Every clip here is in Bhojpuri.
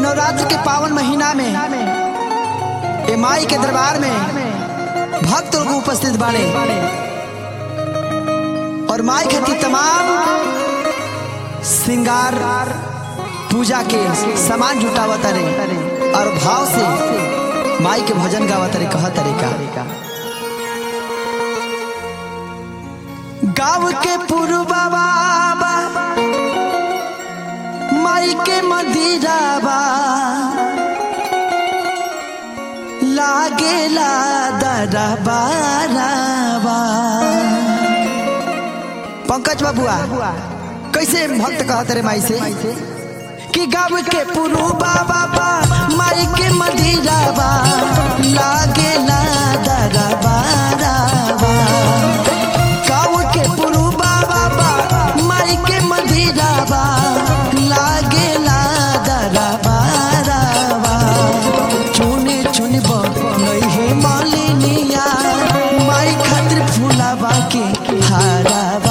नवरात्र के पावन महीना में ए माई के दरबार में भक्त लोग उपस्थित बाड़े और माई खातिर तमाम श्रृंगार पूजा के सामान जुटावत रे और भाव से माई के भजन गावत रे कह तरीका गाँव के पुरबा माई के मदिराबा लागेला दरबाराबा पंकज बाबुआ कैसे भक्त कहत रे माई से कि गाँव के पुरुबा बाबा माई के मदिराबा लागेला दरबाराबा गाँव के पुरुबा बाबा माई के मदिराबा लागेला दरबाराबा चुने चुनब नहीं मालिनिया माई खातिर फूलाबा के हाराबा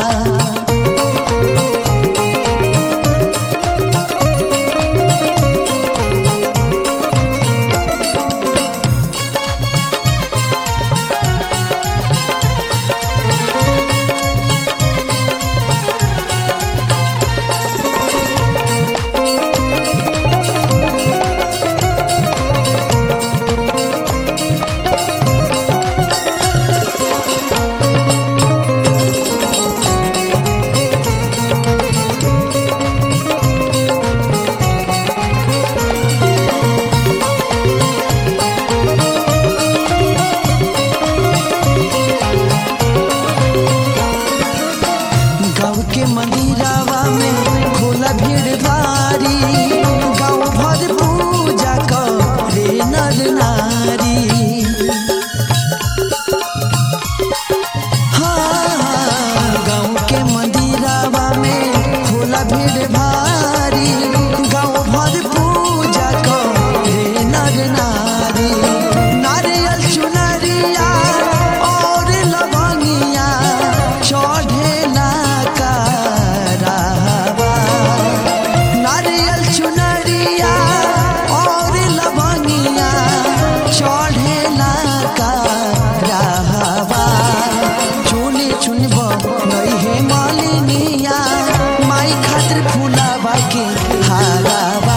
गाँव के मंदिरावा में खोला भीड़ भारी गाँव भर पूजा करे नर नारी हाँ, गाँव के मंदिरावा में खोला भीड़ भारी गाँव भर पूजा करे नर नारी नारियल चुनरिया और लवंगिया चढ़ेला करावा नारियल चुनरिया और लवंगिया चढ़ेला करावा चुनी चुनब नहीं है मालिनिया माई खातिर फूलावा के हारावा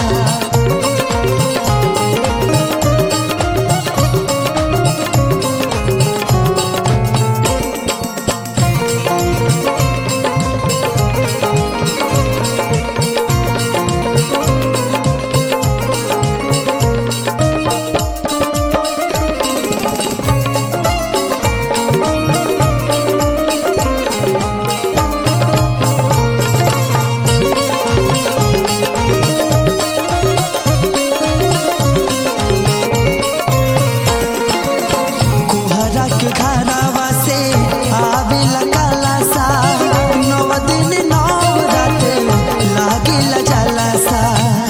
कुहरा के घरावा से आवेला काला सा नौ दिन नौ रात लागेला जलसा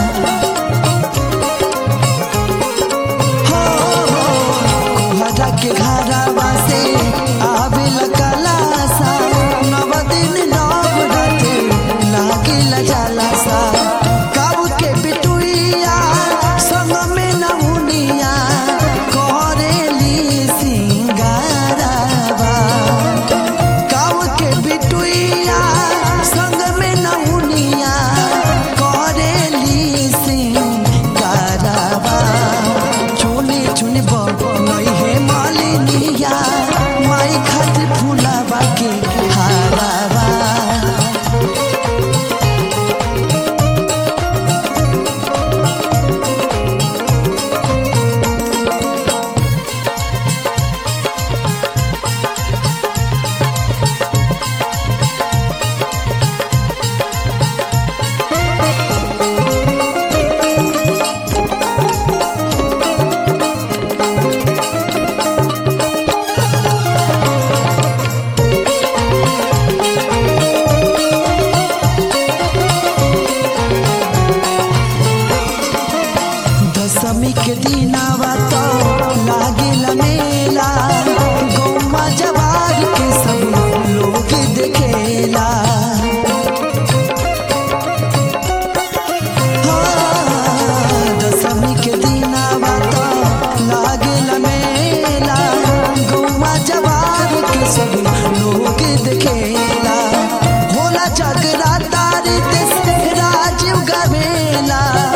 हो हो कुहरा के घरावा से आवेला काला सा नौ दिन नौ रात लागेला जलसा काबू के बिटुइया संग में नहुनिया करेली सिंगारावा गाँव के बिटुइया संग में नहुनिया करेली सिंगारावा चुनी चुनब नहीं है मालिनिया माई खातिर फूलावा के हारावा दशमी के दिनावा तो लागेला मेला गौमा जवार के सब लोग देखेला हाँ, लागेला